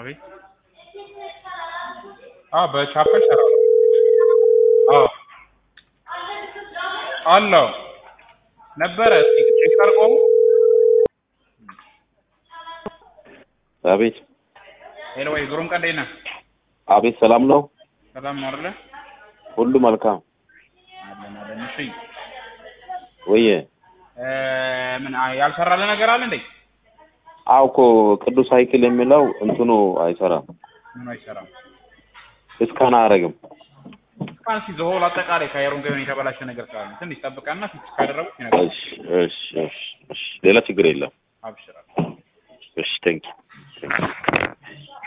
አቤት አዎ በቻፓ ይሰራል አዎ አለው ነበረ እስኪ ቼክ አድርገው አቤት ሄሎ ወይ ግሩም ቀን እንዴት ነህ አቤት ሰላም ነው ሰላም ነው አይደለ ሁሉ መልካም አለን አለን እሺ ወየ እ ምን አ- ያልሰራልህ ነገር አለ እንዴ አዎ እኮ ቅዱስ ሳይክል የሚለው እንትኑ አይሰራም ምን አይሰራም እስካን አያደርግም እስካን ሲ ዘሆል አጠቃላይ ካየሩን ገበን የተበላሸ ነገር ካለ ትንሽ ጠብቀና ፊክስ ካደረጉት ይነግራል እሺ እሺ እሺ እሺ ሌላ ችግር የለም አብሽራል እሺ ቴንክ